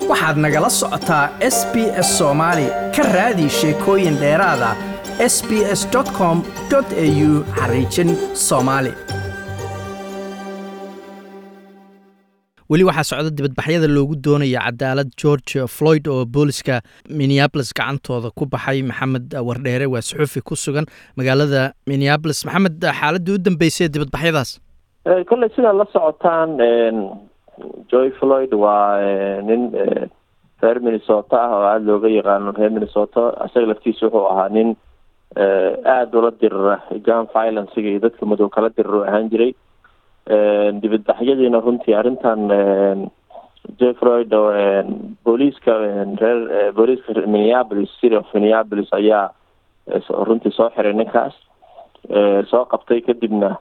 waxaad nagala socotaa s b s soomaali ka raadi sheekooyin dheeraada s b s com au xariijin soomaali weli waxaa socda dibadbaxyada loogu doonaya cadaalad george floyd oo booliska minneabolis gacantooda ku baxay maxamed wardheere waa suxuufi ku sugan magaalada minneabolis maxamed xaaladii u dambeysay ee dibadbaxyadaas kolley sidaad la socotaan joy floyd waa nin reer minnesota ah oo aada looga yaqaano reer minnesota isaga laftiisa wuxuu ahaa nin aada ula dirira gun violencega iyo dadka madow kala diriro ahaan jiray dibadbaxyadiina runtii arrintan joy floyd oo booliiska reer booliiska minneapolis city of minneapolis ayaa runtii soo xiray ninkaas soo qabtay kadibna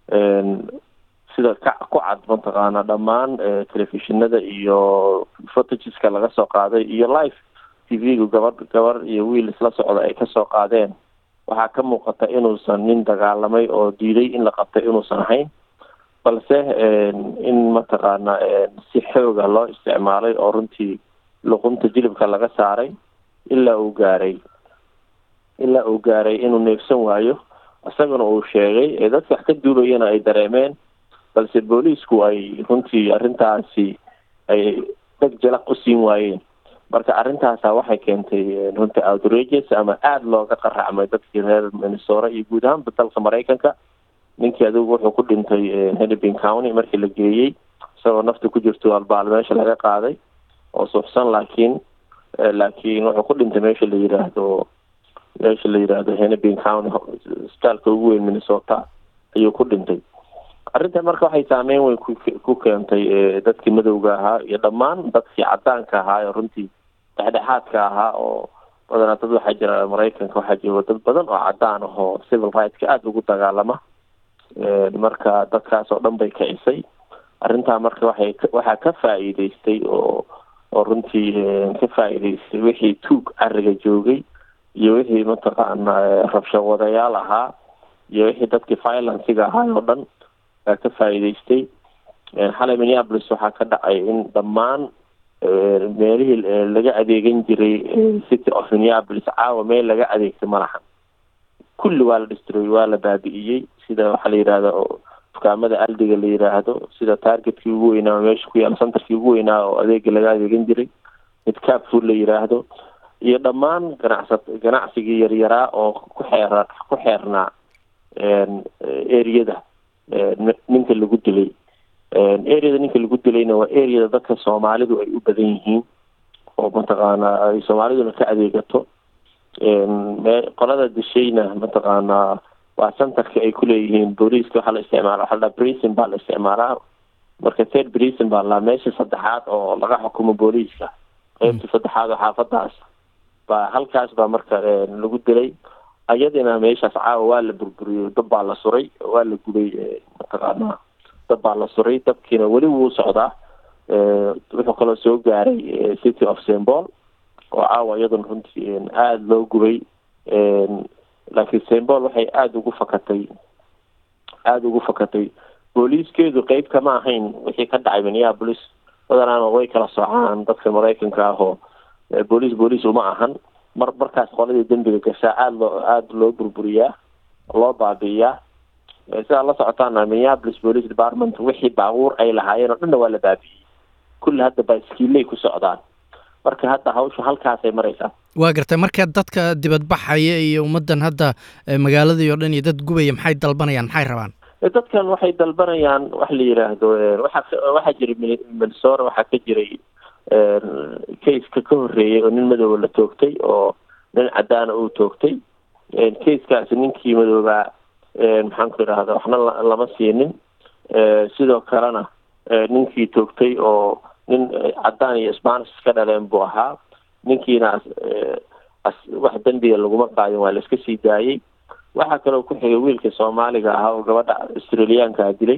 sida ka ku cad mataqaana dhammaan telefishinada iyo fotageska laga soo qaaday iyo live t v-gu gabadh gabar iyo wiil isla socda ay kasoo qaadeen waxaa ka muuqata inuusan nin dagaalamay oo diiday in la qabtay inuusan ahayn balse in mataqaana si xooga loo isticmaalay oo runtii luqunta jilibka laga saaray ilaa uu gaaray ilaa uu gaaray inuu neefsan waayo isagana uu sheegay ee dadka wax ka duulayana ay dareemeen balse booliisku ay runtii arrintaasi ay dheg jalaq u siin waayeen marka arrintaasa waxay keentay runtii outrages ama aada looga qaracmay dadkii reer minnesota iyo guud ahaanba dalka maraykanka ninkii adigu wuxuu ku dhintay hennepin county markii la geeyey isagoo nafta ku jirto albaal meesha laga qaaday oo suuxsan laakiin laakiin wuxuu ku dhintay meesha la yiraahdo meesha la yiraahdo hennepin county isbitaalka ugu weyn minnesota ayuu ku dhintay arrintan marka waxay saameyn weyn ku keentay dadkii madowga ahaa iyo dhammaan dadkii cadaanka ahaa oo runtii dhexdhexaadka ahaa oo badanaa dad waxaa jira maraykanka waxaa jira dad badan oo cadaan ah oo civil rightska aada ugu dagaalama marka dadkaas oo dhan bay kicisay arrintaa marka waxay waxaa ka faa'iideystay oo oo runtii ka faa'iideystay wixii tuug cariga joogay iyo wixii mataqaana rabshawadayaal ahaa iyo wixii dadkii violenciga ahaa oo dhan baa ka faa'iideystay xalay minneapolis waxaa ka dhacay in dhammaan meelihii laga adeegan jiray city of minneapolis caawa meel laga adeegtay ma lahan kulli waa la destroy waa la baabi'iyey sida waxaa la yidhahda dukaamada aldiga la yiraahdo sida targetkii ugu weynaa meesha ku yaala centerkii ugu weynaa oo adeega laga adeegan jiray mid capfood la yiraahdo iyo dhammaan ganacsa ganacsigii yaryaraa oo ku xeera ku xeernaa areada ninka lagu dilay areada ninka lagu dilayna waa areada dadka soomaalidu ay u badan yihiin oo mataqaana ay soomaaliduna ka adeegato qolada dishayna mataqaana waa centerka ay kuleeyihiin booliiska waxaa la isticmaala waxaa la brison baa la isticmaalaa marka third brison baa la meesha saddexaad oo laga xukumo booliiska qeybta saddexaad oo xaafadaas baa halkaas baa marka lagu dilay ayadina meeshaas caawa waa la burburiyey dab baa la suray waa la gubay mataqaana dab baa la suray dabkiina weli wuu socdaa wuxuu kaloo soo gaaray city of sembol oo caawa iyaduna runtii aada loo gubay laakiin sembol waxay aada ugu fakatay aada ugu fakatay booliiskeedu qeyb kama ahayn wixii ka dhacay minneapolis badanaana way kala soocaan dadka maraykanka ah oo booliis booliis uma ahan mar markaas qoladii dembiga gashaa aada loo aada loo burburiyaa loo baabi'iyaa sidaad la socotaana minneapolis police department wixii baabuur ay lahaayeen oo dhanna waa la baabi'iyey kulli hadda baiskiiley ku socdaan marka hadda hawsha halkaasay maraysaa waa gartay marka dadka dibadbaxaya iyo ummaddan hadda magaaladii oo dhan iyo dad gubaya maxay dalbanayaan maxay rabaan dadkan waxay dalbanayaan wax la yiraahdo waxaa waxaa jiray minnesota waxaa ka jiray caseka ka horreeyay oo nin madooba la toogtay oo nin cadaana uu toogtay casekaasi ninkii madoobaa maxaan ku idhahda waxna lama siinin sidoo kalena ninkii toogtay oo nin cadaan iyo spanish iska dhaleen buu ahaa ninkiina wax dembiga laguma qaadin waa la iska sii daayey waxaa kaloo ku xigay wiilka soomaaliga ahaa oo gabadha australiyaankaa dilay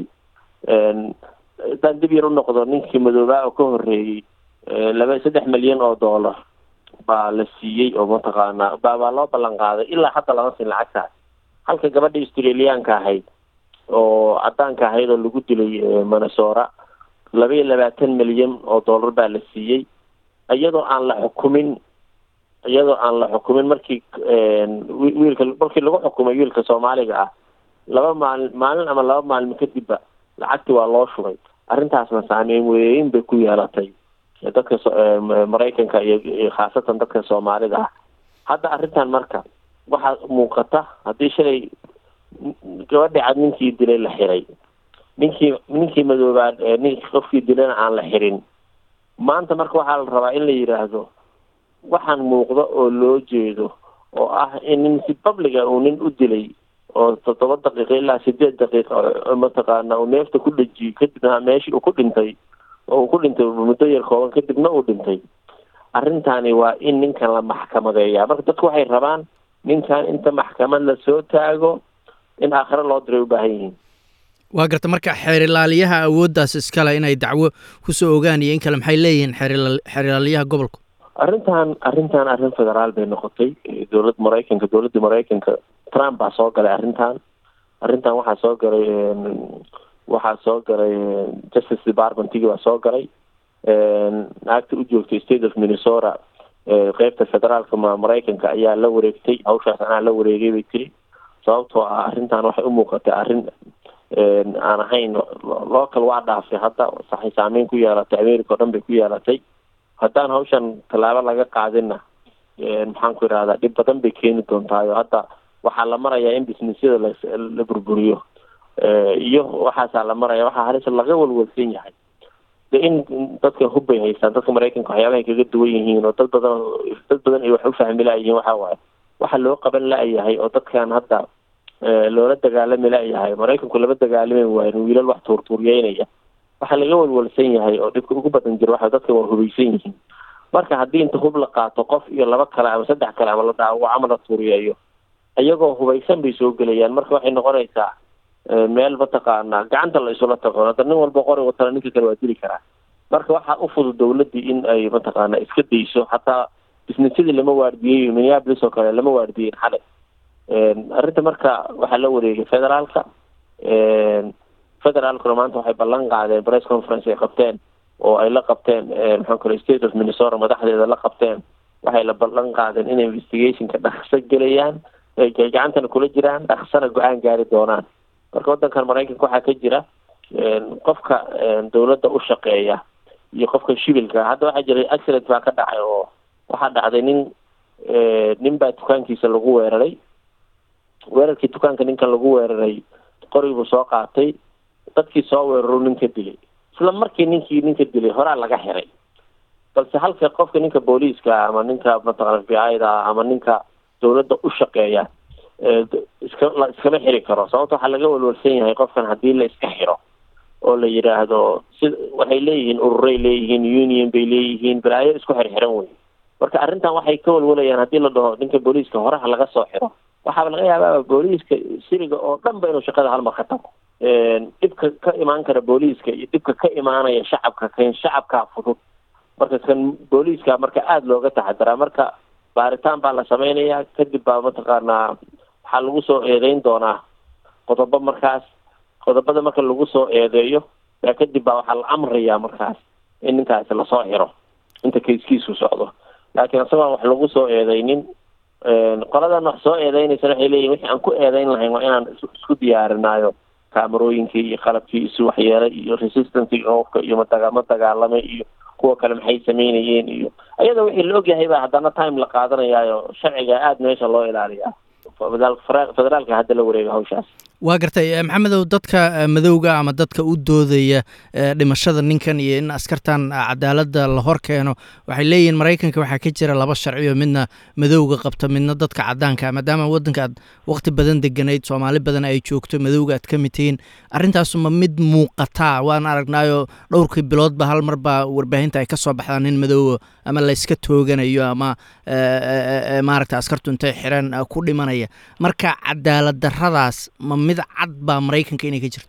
haddaan dib yar u noqdo ninkii madoobaa oo ka horreeyey laba saddex milyan oo dollar baa la siiyey oo mataqaanaa baabaa loo ballan qaaday ilaa hadda lama siin lacagtaas halka gabadha australiyaanka ahayd oo cadaanka ahayd oo lagu dilay minnesota laba iyo labaatan milyan oo dollar baa la siiyey iyadoo aan la xukumin iyadoo aan la xukumin markii wiilka markii lagu xukumay wiilka soomaaliga ah laba maalin maalin ama laba maalin kadibba lacagti waa loo shubay arrintaasna saameyn weyn bay ku yeelatay dadka maraykanka iyo khaasatan dadka soomaalida ah hadda arrintan marka waxaa muuqata haddii shalay gabadhi cad ninkii dilay la xiray ninkii ninkii madoobaa ninkii qofkii dilayna aan la xirin maanta marka waxaa la rabaa in la yidhaahdo waxaan muuqda oo loo jeedo oo ah in nin si publica uu nin u dilay oo toddoba daqiiqa ilaa sideed daqiiqa mataqaana uu neefta ku dhejiyey kadibna meeshii uu ku dhintay oo uu ku dhintay muddo yar kooban kadibna uu dhintay arrintani waa in ninkan la maxkamadeeyaa marka dadku waxay rabaan ninkan inta maxkamad la soo taago in aakhiro loo diray u baahan yihiin waa garta marka xeerilaaliyaha awooddaas iskale inay dacwo kusoo ogaan iyo in kale maxay leeyihiin xeerilaaliyaha gobolku arrintan arrintan arrin federaal bay noqotay dowladda maraykanka dowladda maraykanka trump baa soo galay arrintan arrintan waxaa soo galay waxaa soo galay justice departmentigi baa soo galay naagta u joogtay state of minnesota qeybta federaalka maraykanka ayaa la wareegtay hawshaas anaa la wareegay bay tiri sababtoo ah arrintan waxay u muuqatay arrin aan ahayn local waa dhaaftay hadda saxay saameyn ku yeelatay america o dhan bay ku yeelatay haddaan hawshan tallaabo laga qaadinna maxaan ku idhahdaa dhib badan bay keeni doontaayo hadda waxaa la marayaa in businessyada la burburiyo iyo waxaasaa la maraya waxaa halis laga walwalsan yahay de in dadka hubbay haystaan dadka maraykanka waxyaabahay kaga duwan yihiin oo dad badan dad badan ay wax u fahmi la-yihiin waxa waaye waxa loo qaban la-yahay oo dadkan hadda loola dagaalami la-yahay maraykanku lama dagaalami waayin wiilal wax tuurtuuryeynaya waxaa laga walwalsan yahay oo dhibka ugu badan jira waxa dadka waa hubaysan yihiin marka haddii inta hub la qaato qof iyo laba kale ama saddex kale ama la dhaawaco ama la tuuriyeeyo iyagoo hubaysan bay soo gelayaan marka waxay noqonaysaa meel mataqaanaa gacanta la isula tago hadda nin walba qori watana ninka kale waa dili karaa marka waxaa u fudud dawladdii in ay mataqaana iska dayso hataa bisnisyadii lama waardiyeyo minneapolis oo kale lama waardiyeyn xalay arrinta marka waxaa la wareegay federaalka federaalkuna maanta waxay ballan qaadeen press conference ay qabteen oo ay la qabteen maxaan kale state of minnesota madaxdeeda la qabteen waxay la ballan qaadeen in investigationka dhaqso gelayaan gacantana kula jiraan dhaqsana go-aan gaari doonaan marka waddankan maraykanka waxaa ka jira qofka dawladda u shaqeeya iyo qofka shibilka hadda waxaa jiray accident baa ka dhacay oo waxaa dhacday nin nin baa dukaankiisa lagu weeraray weerarkii dukaanka ninkan lagu weeraray qorigibuu soo qaatay dadkii soo weeraru ninka dilay isla markii ninkii ninka dilay horaa laga xiray balse halka qofka ninka booliiska ama ninka mataqana f b i da ama ninka dawladda u shaqeeya iska la iskama xiri karo sababta waxaa laga walwalsan yahay qofkan haddii la iska xiro oo la yidhaahdo si waxay leeyihiin ururay leeyihiin union bay leeyihiin balaayo isku xirxiran wey marka arrintan waxay ka walwalayaan haddii la dhaho ninka booliiska horaha laga soo xiro waxaaba laga yaabaa booliiska siriga oo dhan ba inuu shaqada halmar ka tago dhibka ka imaan kara booliiska iyo dhibka ka imaanaya shacabka kan shacabkaa fudud marka kan booliiska marka aada looga taxadiraa marka baaritaan baa la sameynayaa kadib baa mataqaanaa waxaa lagu soo eedeyn doonaa qodobo markaas qodobada marka lagu soo eedeeyo yaa kadib baa waxaa la amrayaa markaas in ninkaasi lasoo xiro inta kayskiisu socdo laakiin isagoon wax lagu soo eedeynin qoladan wax soo eedeynaysan waxay leeyihin wixii aan ku eedeyn lahayn waa inaan isku diyaarinaayo kaamarooyinkii iyo qalabkii isu waxyeelay iyo resistancy oofka iyo madaga ma dagaalamay iyo kuwa kale maxay sameynayeen iyo ayadoo wixii la ogyahay baa haddana time la qaadanayaayo sharciga aada meesha loo ilaaliyaa federaalka hadda la wareega hawshaas waa gartay maxamedow dadka madowga ama dadka u doodaya dhimashada ninkan iyo in askartan cadaaladda la hor keeno waxay leeyihiin maraykanka waxaa ka jira laba sharci oo midna madowga qabta midna dadka cadaanka maadaama waddanka aad waqti badan deganayd soomaali badan ay joogto madowga aad ka mid tihiin arrintaasuma mid muuqataa waan aragnaayo dhowrkii biloodba hal mar baa warbaahinta ay ka soo baxdaan nin madoowa ama layska tooganayo ama maaragta askartu intay xireen ku dhimanaya marka cadaalad darradaas ma mid cad baa maraykanka inay ka jirto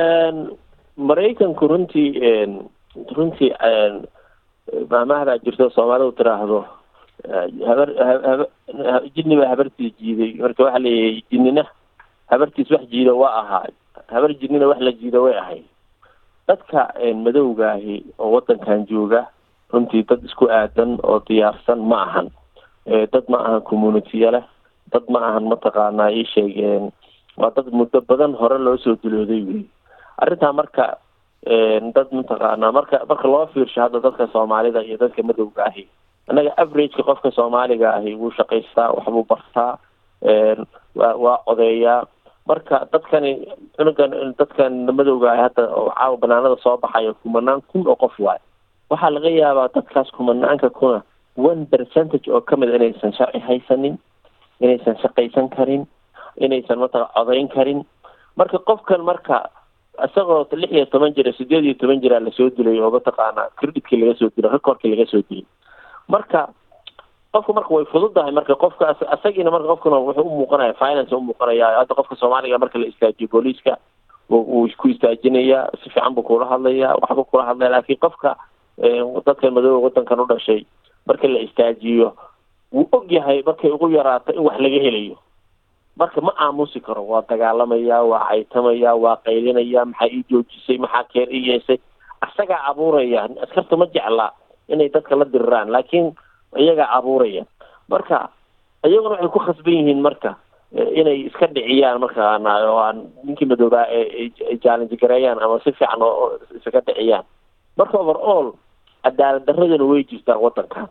maraykanku runtii runtii maamahdaa jirto soomaalidu tiraahdo habar haba jinni baa habartiis jiiday marka waxaa leeyahay jinnina habartiis wax jiido waa ahaa habar jinnina wax la jiido way ahayd dadka madowgaahi oo waddankan jooga runtii dad isku aadan oo diyaarsan ma ahan dad ma ahan communitiya leh dad ma ahan mataqaanaa ii sheegeen waa dad muddo badan hore loo soo dulooday wey arrintaa marka dad mataqaanaa marka marka loo fiirsho hadda dadka soomaalida iyo dadka madowga ahi annaga averageka qofka soomaaliga ahi wuu shaqaystaa waxbuu bartaa waa waa odeeyaa marka dadkani cunugan dadkan madowga ahi hadda oo caawa banaanada soo baxayo kumanaan kun oo qof waayo waxaa laga yaabaa dadkaas kumanaanka kuna one percentage oo kamid a inaysan sharci haysanin inaysan shaqaysan karin inaysan mataqa codayn karin marka qofkan marka isagoo lix iyo toban jira sideed iyo toban jiraa lasoo dilay oo mataqaanaa creditkii laga soo dilay recordkii laga soo dilay marka qofka marka way fududahay marka qofka isagiina marka qofkuna wuxuu umuuqanaya finance umuuqanaya hadda qofka soomaaliga marka la istaajiyo booliiska wuu ku istaajinayaa si fiican buu kula hadlayaa waxbuu kula hadlaya laakiin qofka dadkan madooba wadankan u dhashay marka la istaajiyo wuu og yahay markay ugu yaraato in wax laga helayo marka ma aamusi karo waa dagaalamaya waa caytamaya waa qaylinaya maxaa ii joojisay maxaa keer ii yeesay isagaa abuuraya askarta ma jeclaa inay dadka la diriraan laakiin iyagaa abuuraya marka iyaguna waxay ku khasban yihiin marka inay iska dhiciyaan markaana oo aan ninkii madoobaa ay challenge gareeyaan ama si fiican oo isaga dhiciyaan marka over all cadaalad daraduna way jirtaa wadankan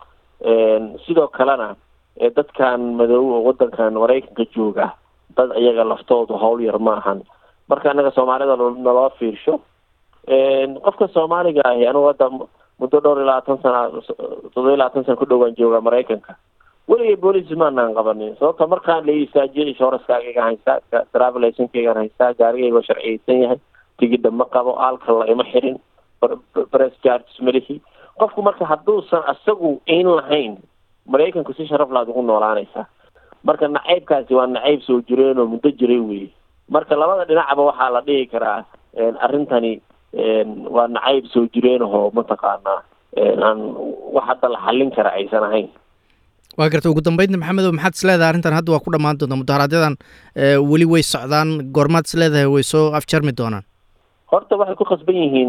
sidoo kalena dadkan madoobe oo wadankan maraykanka jooga dad iyaga laftoodu hawl yar ma ahan marka anaga soomaalida naloo fiirsho qofka soomaaliga ahi anigu hadda muddo dhowr iyo labaatan sana toddoba iyo labaatan sana ku dhowaan jooga maraykanka weligay booliis maanaan qabanin sababta markaan la istaajiyo inshurancekaagaan haystaa travel licenskeygaan haystaa gaarigayga sharciyeysan yahay tigidha ma qabo alkal ima xirin press charges malihi qofku marka hadduusan isagu ayn lahayn maraykanku si sharaf laad ugu noolaanaysaa marka nacaybkaasi waa nacayb soo jireen oo muddo jiray weye marka labada dhinacba waxaa la dhihi karaa arrintani waa nacayb soo jireenahoo mataqaanaa aan wax hadda la xallin kara aysan ahayn waa garta ugu dambeydna maxamedow maxaad is leedahay arrintan hadda waa ku dhammaan doontaa mudaharaadyadaan weli way socdaan goormaad is leedahay way soo afjarmi doonaan horta waxay ku khasban yihiin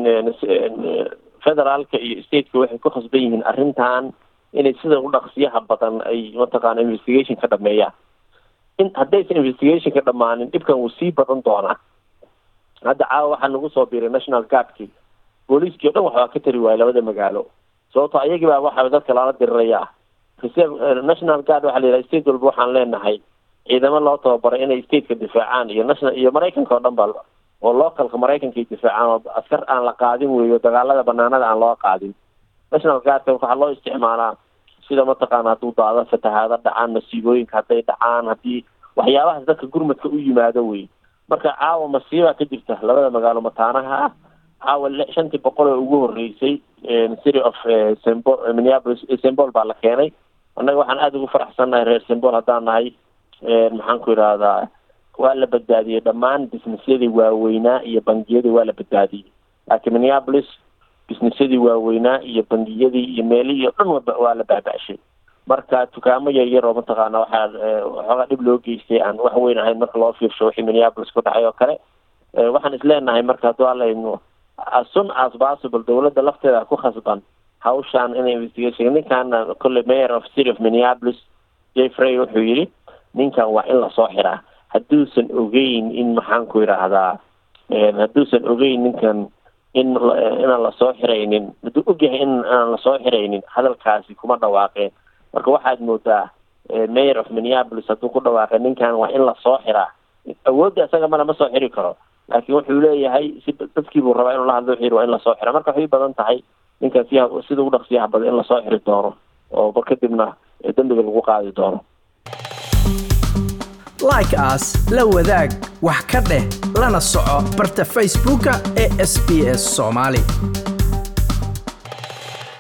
federaalka iyo stateka waxay ku khasban yihiin arrintan inay sida u dhaqsiyaha badan ay mataqaana investigation ka dhameeyaan in haddaysan investigation ka dhamaanin dhibkan wuu sii badan doonaa hadda caawa waxaa nagu soo biiray national guardkii booliiskii o dhan waxbaa ka tari waayay labada magaalo sababto ayagii baa waxa dadka lala dirirayaa reserve national guard waxaa la yidhaha state walba waxaan leenahay ciidamo loo tababaray inay stateka difaacaan iyo national iyo maraykanka oo dhan ba oo localka maraykanka ay difaacaan oo askar aan la qaadin weeyo dagaalada banaanada aan loo qaadin national guardka waxaa loo isticmaalaa sida mataqaana hadduu daado fatahaado dhacaan masiibooyinka hadday dhacaan haddii waxyaabahaas dadka gurmadka u yimaado wey marka caawa masiibaa ka jirta labada magaalo mataanaha ah caawa shantii boqol oo ugu horeysay city of sembo minneapolis sembol baa la keenay annaga waxaan aada ugu faraxsannahay reer sembol haddaan nahay maxaan ku idhaahdaa waa la badbaadiyey dhammaan businessyadii waaweynaa iyo bangiyadii waa la badbaadiyey laakiin minneapolis businessyadii waaweynaa iyo bangiyadii iyo meelihii o dhan waa la baaba-shay marka dukaamo yaryar oo mataqaana waxaa waxoogaa dhib loo geystay aan wax weyn ahayn marka loo fiirsho wixii minneapolis ku dhacay oo kale waxaan isleenahay marka hadduu alayno as soon as possible dawladda lafteeda ku khasban hawshaan in investigation ninkaana kolley mayor of city of minneapolis jeffrey wuxuu yidhi ninkan waa in lasoo xiraa hadduusan ogeyn in maxaan ku idhaahdaa hadduusan ogeyn ninkan in inaan lasoo xiraynin hadduu ogyahay in aan lasoo xiraynin hadalkaasi kuma dhawaaqeen marka waxaad moodaa mayor of minneapolis hadduu ku dhawaaqay ninkan waa in lasoo xiraa awoodda isaga male ma soo xiri karo laakiin wuxuu leeyahay si dadkii buu rabaa inuu la hadlo xiri waa in lasoo xira marka waxay badan tahay ninkan si sida ugu dhaqsiyaha badan in lasoo xiri doono oo mar kadibna dembiga lagu qaadi doono like as la wadaag wax ka dheh lana soco barta facebooka ee sb s soomaali